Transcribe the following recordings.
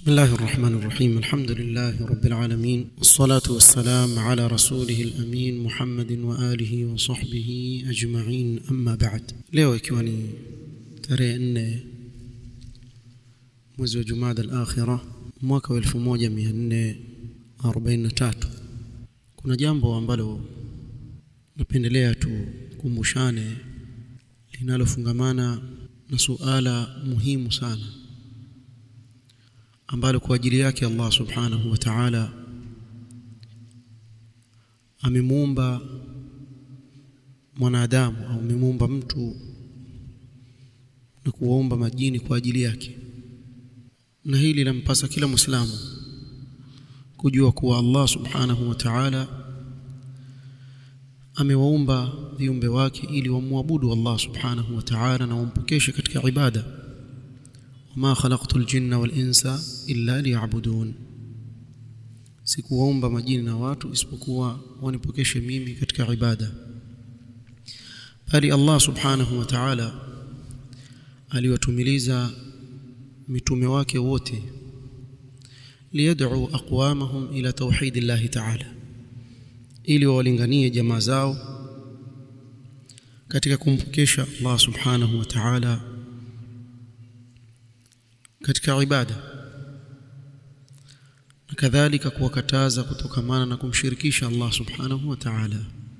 بسم الله الرحمن الرحيم الحمد لله رب العالمين والصلاة والسلام على رسوله الأمين محمد وآله وصحبه أجمعين أما بعد leo ikiwa ni tarehe nne mwezi wa Jumada al-Akhira mwaka wa 1443 kuna jambo ambalo napendelea tukumbushane linalofungamana na suala muhimu sana ambalo kwa ajili yake Allah subhanahu wa ta'ala amemuumba mwanadamu au amemuumba mtu na kuwaumba majini kwa ajili yake na hili lampasa kila muislamu kujua kuwa Allah subhanahu wa ta'ala amewaumba viumbe wake ili wamwabudu Allah subhanahu wa ta'ala na wampokeshe katika ibada wama khalaqtul jinna wal insa illa liya'budun sikuwaumba majini na watu isipokuwa wanipokeshe mimi katika ibada bali Allah subhanahu wa ta'ala aliwatumiliza mitume wake wote liyad'u aqwamahum ila tauhid Allah ta'ala ili wawalinganie jamaa zao katika kumpokesha Allah subhanahu wa ta'ala katika ibada na kadhalika kuwakataza kutokamana na kumshirikisha Allah subhanahu wa ta'ala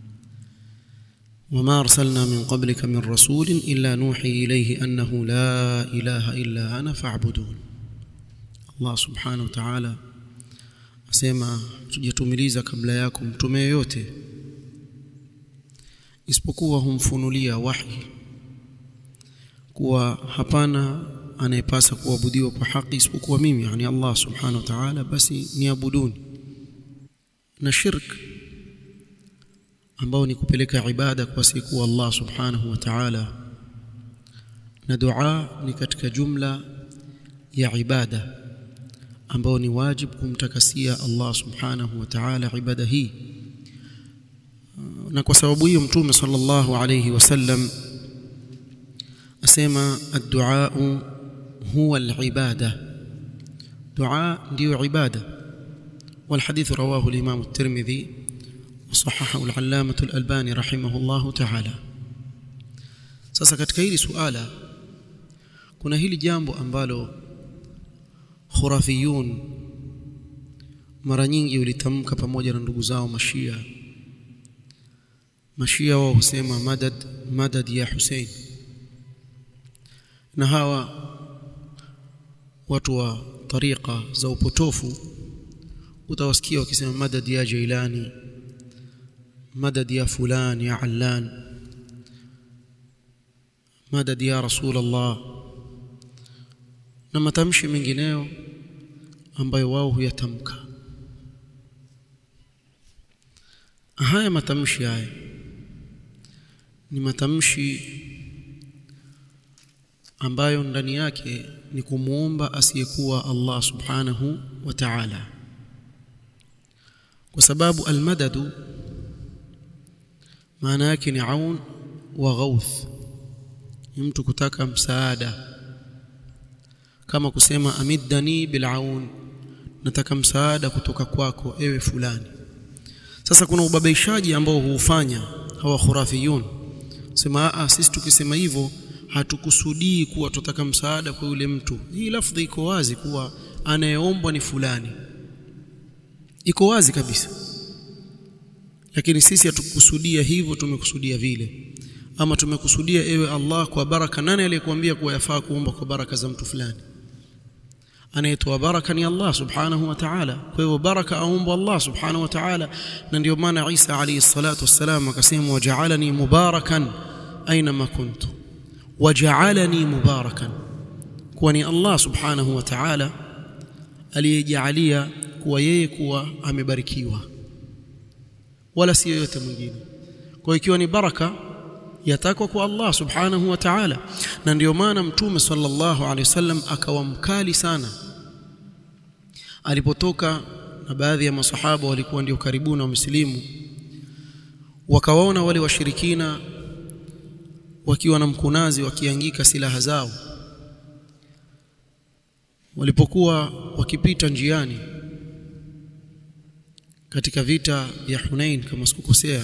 وما أرسلنا من قبلك من رسول إلا نوحي إليه أنه لا إله إلا أنا فاعبدون الله سبحانه وتعالى asema tujatumiliza kabla yako mtume yoyote isipokuwa humfunulia wahi kuwa hapana anayepasa kuabudiwa kwa haki isipokuwa mimi yani Allah subhanahu wa ta'ala basi niabuduni na shirk ambao ni kupeleka ibada kwa siku Allah subhanahu wa ta'ala na dua ni katika jumla ya ibada ambao ni wajib kumtakasia Allah subhanahu wa ta'ala ibada hii na kwa sababu hiyo mtume sallallahu alayhi wasallam asema ad-du'a huwa al-ibada dua ndio ibada والحديث رواه الإمام الترمذي وصححه العلامة الألباني رحمه الله تعالى sasa katika hili suala kuna hili jambo ambalo khurafiyun mara nyingi ulitamka pamoja na ndugu zao mashia mashia wao husema madad madad ya Hussein na hawa watu wa tariqa za upotofu utawasikia wakisema madad ya Jailani madad ya fulan ya Allan madad ya Rasul Allah na matamshi mengineyo ambayo wao huyatamka haya matamshi haya ni matamshi ambayo ndani yake ni kumuomba asiyekuwa Allah subhanahu wa ta'ala kwa sababu almadadu maana yake ni aun wa ghauth ni mtu kutaka msaada kama kusema amiddani bilaun nataka msaada kutoka kwako ewe fulani sasa kuna ubabaishaji ambao huufanya hawa khurafiyun sema a sisi tukisema hivyo hatukusudii kuwa tutaka msaada kwa yule mtu hii lafdhi iko wazi kuwa anayeombwa ni fulani iko wazi kabisa lakini sisi hatukusudia hivyo tumekusudia vile ama tumekusudia ewe Allah kwa baraka nani aliyekuambia kuwa yafaa kuomba kwa baraka za mtu fulani anayetoa baraka ni Allah subhanahu wa ta'ala kwa hivyo baraka aomba Allah subhanahu wa ta'ala na ndio maana Isa alayhi salatu wassalam akasema waja'alani mubarakan aina ma kuntu waja'alani mubarakan kwa ni Allah subhanahu wa ta'ala aliyejalia kuwa yeye kuwa amebarikiwa wala si yoyote mwingine kwa ikiwa ni baraka yatakwa kwa Allah subhanahu wa ta'ala na ndio maana mtume sallallahu alaihi wasallam akawa mkali sana alipotoka na baadhi ya masahaba walikuwa ndio karibu na wamsilimu wakawaona wale washirikina wakiwa na mkunazi wakiangika silaha zao walipokuwa wakipita njiani katika vita vya Hunain kama sikukosea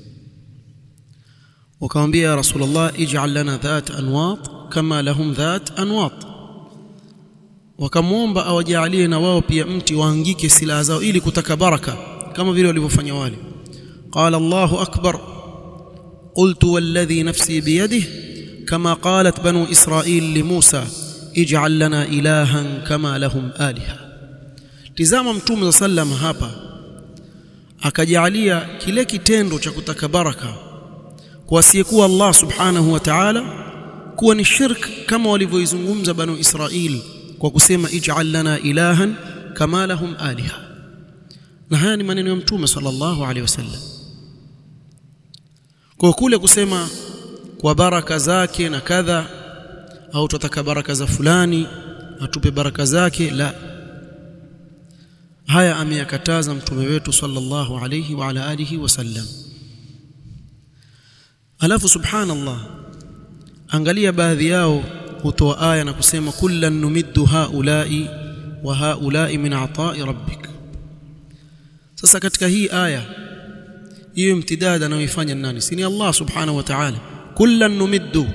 wakamwambia ya Rasulullah ij'al lana dhat anwat kama lahum dhat anwat wakamwomba awajalie na wao pia mti waangike silaha zao ili kutaka baraka kama vile walivyofanya wale qala Allahu akbar qultu walladhi nafsi biyadihi kama qalat banu Israil li Musa ij'al lana ilahan kama lahum aliha tizama mtume sallam hapa akajalia kile kitendo cha kutaka baraka kwa asiyekuwa Allah subhanahu wa ta'ala kuwa ni shirk kama walivyoizungumza banu Israil kwa kusema ij'al lana ilahan kama lahum aliha na haya ni maneno ya mtume sallallahu alaihi wasallam kwa kule kusema kwa baraka zake na kadha au tutataka baraka za fulani atupe baraka zake la haya ameyakataza mtume wetu sallallahu alayhi wa ala alihi wasallam alafu subhanallah angalia baadhi yao hutoa aya na kusema kullan numiddu haulai wa haulai min ata'i rabbik sasa katika hii aya hiyo imtidada anayoifanya nani si ni Allah subhanahu wa ta'ala kullan numiddu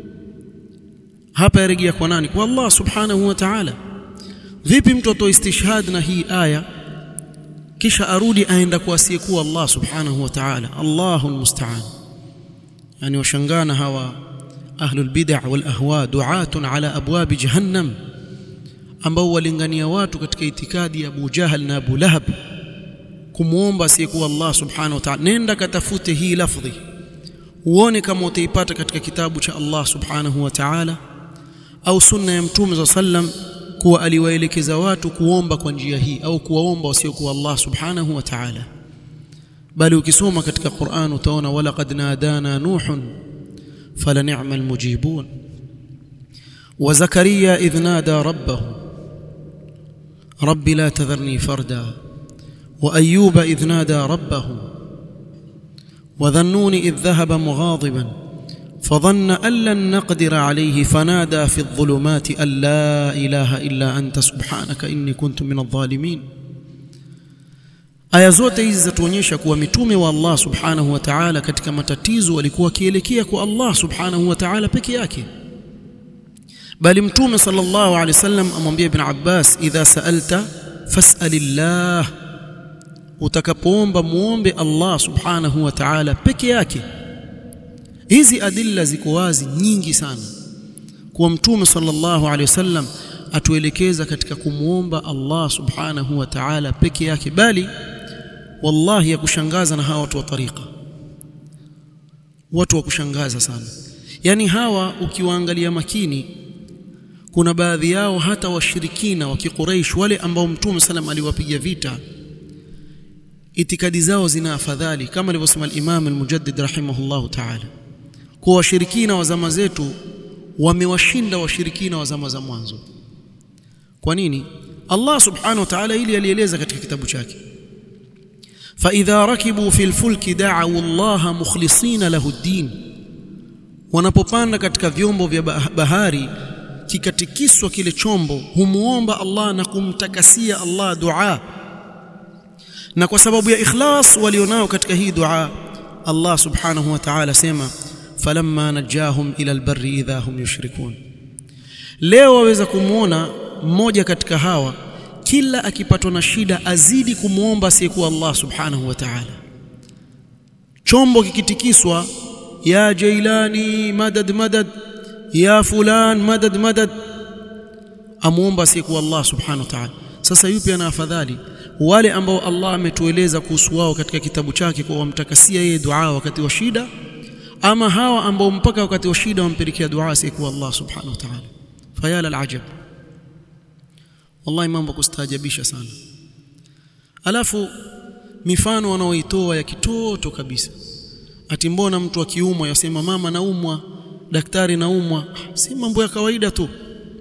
hapa yarejea kwa nani kwa Allah subhanahu wa ta'ala vipi mtu atoe istishhad na hii aya kisha arudi aenda kwa asiyekuwa Allah subhanahu wa ta'ala Allahu musta'an yani washangana hawa ahlul bid'ah wal ahwa du'atun ala abwab jahannam ambao walingania watu katika itikadi ya Abu Jahal na Abu Lahab kumuomba asiyekuwa Allah subhanahu wa ta'ala nenda katafute hii lafdhi uone kama utaipata katika kitabu cha Allah subhanahu wa ta'ala au sunna ya mtume za sallam kuwa aliwaelekeza watu kuomba kwa njia hii au kuwaomba wasiokuwa Allah subhanahu wa ta'ala bali ukisoma katika Qur'an utaona walaqad nadana nuhun fala ni'mal mujibun wa zakaria idh nada rabbahu rabbi la tadharni farda wa ayyuba idh nada rabbahu wa dhannuni idh dhahaba mughadiban فظن أن لن نقدر عليه فنادى في الظلمات أن لا إله إلا أنت سبحانك إني كنت من الظالمين aya zote hizi zatuonyesha kuwa mitume wa Allah subhanahu wa ta'ala katika matatizo walikuwa wakielekea kwa Allah subhanahu wa ta'ala peke yake bali mtume sallallahu alaihi wasallam amwambia ibn Abbas idha sa'alta fas'alillah utakapoomba muombe Allah subhanahu wa ta'ala peke yake hizi adilla ziko wazi nyingi sana kuwa mtume sallallahu alaihi wasallam atuelekeza katika kumuomba Allah subhanahu wa ta'ala peke yake bali wallahi ya kushangaza na hawa watu wa tariqa watu wa kushangaza sana yani hawa ukiwaangalia makini kuna baadhi yao hata washirikina wa kiquraish wale ambao mtume sallam aliwapiga vita itikadi zao zina afadhali kama alivyosema al-Imam al-Mujaddid rahimahullahu ta'ala kwa washirikina wa zama zetu wamewashinda washirikina wa zama za mwanzo kwa nini Allah subhanahu wa ta'ala ili alieleza katika kitabu chake فإذا ركبوا في الفلك دعوا الله مخلصين له الدين wanapopanda katika vyombo vya bahari kikatikiswa kile chombo humuomba Allah na kumtakasia Allah dua na kwa sababu ya ikhlas walionao katika hii dua Allah subhanahu wa ta'ala sema falamma najahum ila albarri idha hum yushrikun leo waweza kumuona mmoja katika hawa kila akipatwa na shida azidi kumuomba asiyekuwa Allah subhanahu wa ta'ala chombo kikitikiswa ya jailani madad madad ya fulan madad madad amuomba asiyekuwa Allah subhanahu wa ta'ala sasa yupi ana afadhali wale ambao Allah ametueleza kuhusu wao katika kitabu chake kwa wamtakasia yeye dua wakati wa shida ama hawa ambao mpaka wakati wa shida wampelekea dua asiyekuwa Allah subhanahu wa ta'ala fayala alajab wallahi mambo kustaajabisha sana alafu mifano wanaoitoa ya kitoto kabisa ati mbona mtu akiumwa yasema mama naumwa daktari naumwa si mambo ya kawaida tu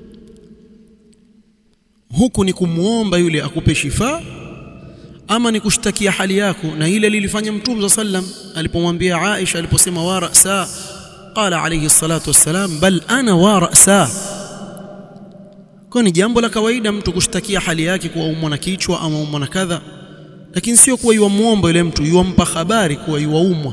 huku ni kumuomba yule akupe shifa ama ni kushtakia hali yako na ile lilifanya mtume sallam alipomwambia Aisha aliposema wa ra'sa qala alayhi salatu wassalam bal ana wa ra'sa kwa ni jambo la kawaida mtu kushtakia hali yake kuwa umwa na kichwa ama umwa na kadha lakini sio kuwa yuamuomba yule mtu yuampa habari kuwa yuaumwa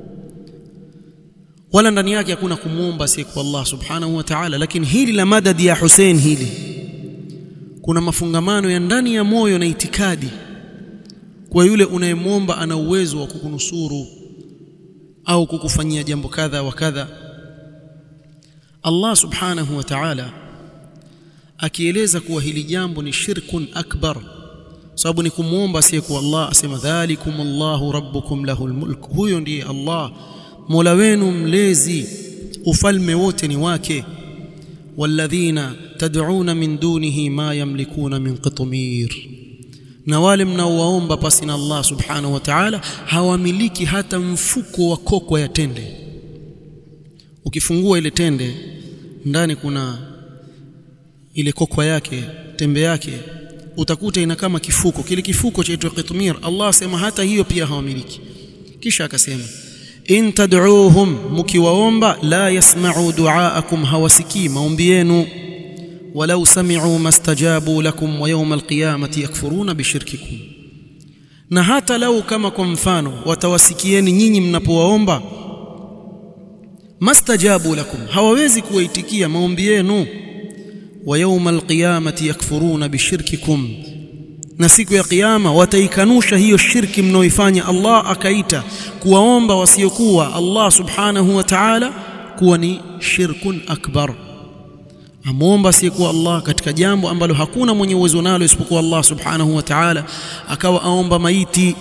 wala ndani yake hakuna kumwomba si kwa Allah subhanahu wa ta'ala lakini hili la madadi ya Hussein hili kuna mafungamano ya ndani ya moyo na itikadi kwa yule unayemwomba ana uwezo wa kukunusuru au kukufanyia jambo kadha wa kadha Allah subhanahu wa ta'ala akieleza kuwa hili jambo ni shirkun akbar sababu ni kumwomba asiyekuwa Allah asema dhalikum Allahu rabbukum lahul mulk huyo ndiye Allah Mola wenu mlezi ufalme wote ni wake walladhina tad'una min dunihi ma yamlikuna min qitmir na wale mnaowaomba pasi na Allah subhanahu wa ta'ala hawamiliki hata mfuko wa koko ya tende ukifungua ile tende ndani kuna ile kokwa yake tembe yake utakuta ina kama kifuko kile kifuko chaitwa qitmir Allah asema hata hiyo pia hawamiliki kisha akasema in tad'uuhum mukiwaomba la yasma'u du'aakum hawasikii maombi yenu walau sami'u mastajabu lakum wa yawm alqiyamati yakfuruna bishirkikum na hata lau kama kwa mfano watawasikieni nyinyi mnapowaomba mastajabu lakum hawawezi kuwaitikia maombi yenu wa yawm alqiyamati yakfuruna bishirkikum na siku ya kiyama wataikanusha hiyo shirki mnaoifanya Allah akaita kuwaomba wasiokuwa Allah subhanahu wa ta'ala kuwa ni shirkun akbar amwomba asiyekuwa Allah katika jambo ambalo hakuna mwenye uwezo nalo isipokuwa Allah subhanahu wa ta'ala akawa aomba maiti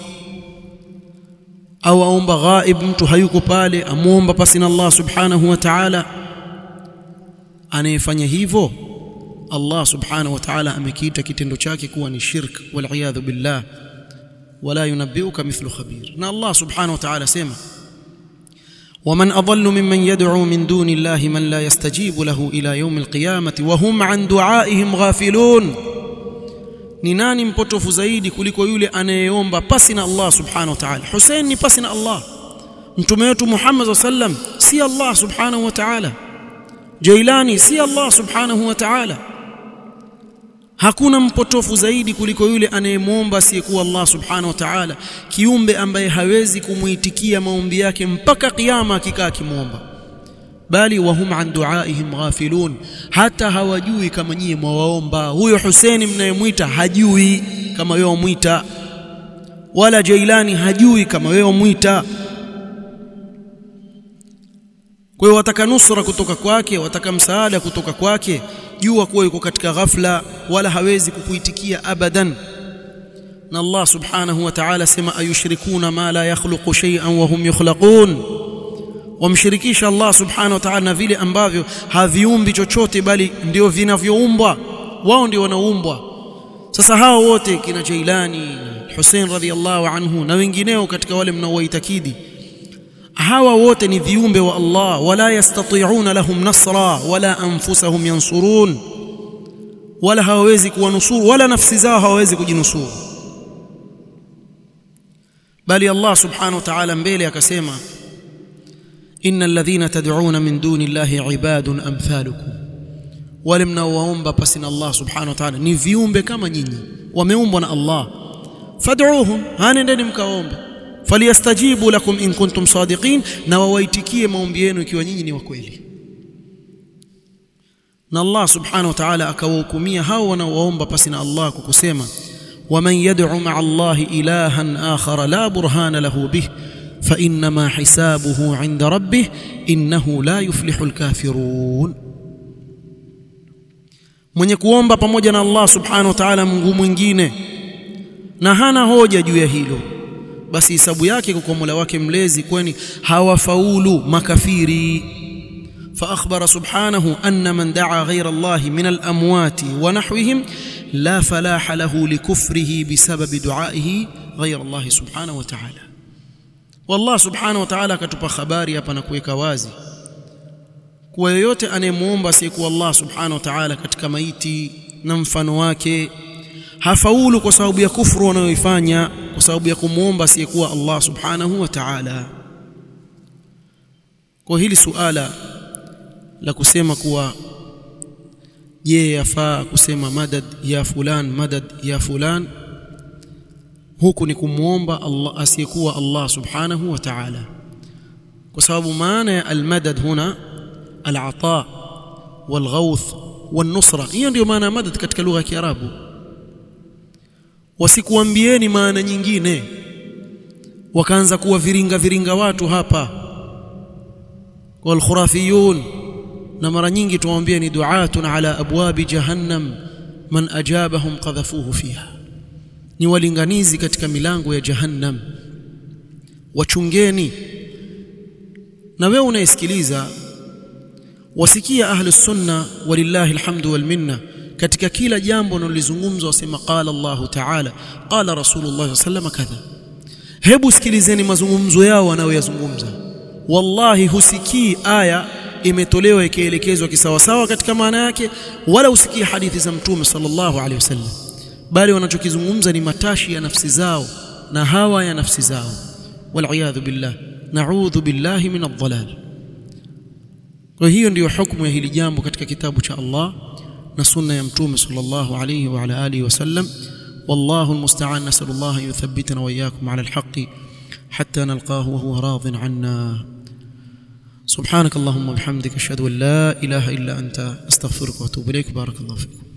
au aomba ghaib mtu hayuko pale amwomba pasi na Allah subhanahu wa ta'ala anayefanya hivyo Allah subhanahu wa ta'ala amekiita kitendo chake kuwa ni shirk wal iyadhu billah wala yunabbiuka mithlu khabir na Allah subhanahu wa ta'ala sema ومن أضل ممن يدعو من دون الله من لا يستجيب له إلى يوم القيامة وهم عن دعائهم غافلون ni nani mpotofu zaidi kuliko yule anayeomba pasi na Allah subhanahu wa ta'ala Hussein ni pasi na Allah mtume wetu Muhammad sallam si Allah subhanahu wa ta'ala Jailani si Allah subhanahu wa ta'ala hakuna mpotofu zaidi kuliko yule anayemwomba asiyekuwa Allah subhanahu wa ta'ala kiumbe ambaye hawezi kumuitikia maombi yake mpaka kiyama akikaa akimwomba bali wahum an duaihim ghafilun hata hawajui kama nyie mwawaomba huyo Huseni mnayemwita hajui kama wewe wamwita wala Jailani hajui kama wewe wamwita kwa hiyo wataka nusra kutoka kwake wataka msaada kutoka kwake jua kuwa yuko katika ghafla wala hawezi kukuitikia abadan na Allah subhanahu wa ta'ala sema ayushrikuna ma la yakhluqu shay'an wa hum yukhlaqun wamshirikisha Allah subhanahu wa ta'ala na vile ambavyo haviumbi chochote bali ndio vinavyoumbwa wao ndio wanaumbwa sasa hao wote kina Jailani Hussein radhiallahu anhu na wengineo katika wale mnaowaitakidi hawa wote ni viumbe wa Allah wala yastati'una lahum nasra wala anfusahum yansurun wala hawawezi kuwanusuru wala nafsi zao hawawezi kujinusuru bali Allah subhanahu wa ta'ala mbele akasema innal ladhina tad'una min duni llahi ibadun amthalukum wale mnaowaomba pasi na Allah subhanahu wa ta'ala ni viumbe kama nyinyi wameumbwa na Allah fad'uhum hanendeni mkaombe falyastajibu lakum in kuntum sadiqin na wawaitikie maombi yenu ikiwa nyinyi ni wa kweli na Allah subhanahu wa ta'ala akawahukumia hao wanaoomba pasi na Allah kwa kusema waman yad'u ma'a Allah ilahan akhar la burhana lahu bih fa inma hisabuhu 'inda rabbih innahu la yuflihul kafirun mwenye kuomba pamoja na Allah subhanahu wa ta'ala Mungu mwingine na hana hoja juu ya hilo basi hisabu yake kwa Mola wake mlezi kwani hawafaulu makafiri فأخبر سبحانه أن من دعا غير الله من الأموات ونحوهم لا فلاح له لكفره بسبب دعائه غير الله سبحانه وتعالى والله سبحانه وتعالى كتب خباري hapa na kuweka wazi kwa yoyote anayemuomba siku Allah subhanahu wa ta'ala katika maiti na mfano wake hafaulu kwa sababu ya kufuru wanayoifanya kwa sababu ya kumuomba asiyekuwa Allah subhanahu wa ta'ala kwa hili suala la kusema kuwa je yafaa kusema madad ya fulan madad ya fulan huku ni kumwomba Allah asiyekuwa Allah subhanahu wa ta'ala kwa sababu maana ya almadad huna alata walghauth والنصرة hiyo ndio maana ya madad katika lugha ya Kiarabu wasikuambieni maana nyingine wakaanza kuwa viringa viringa watu hapa walkhurafiyun na mara nyingi tuwaambia ni duatun ala abwabi jahannam man ajabahum qadhafuhu fiha ni walinganizi katika milango ya jahannam wachungeni na wewe unayesikiliza wasikia ahli sunna walillahi alhamdu wal minna katika kila jambo linalozungumzwa wasema qala Allah ta'ala qala rasulullah sallallahu kadha hebu sikilizeni mazungumzo yao wanayoyazungumza wallahi husikii aya imetolewa ikielekezwa kisawasawa katika maana yake wala usikii hadithi za mtume sallallahu alaihi wasallam bali wanachokizungumza ni matashi ya nafsi zao na hawa ya nafsi zao waliyadhu billah na'udhu billahi min adh-dhalal kwa hiyo ndiyo hukumu ya hili jambo katika kitabu cha Allah na sunna ya mtume sallallahu alayhi wa ala alihi wasallam والله المستعان نسأل الله أن يثبتنا وإياكم على الحق حتى نلقاه وهو راض عنا سبحانك اللهم وبحمدك أشهد أن لا إله إلا أنت أستغفرك وأتوب إليك بارك الله فيكم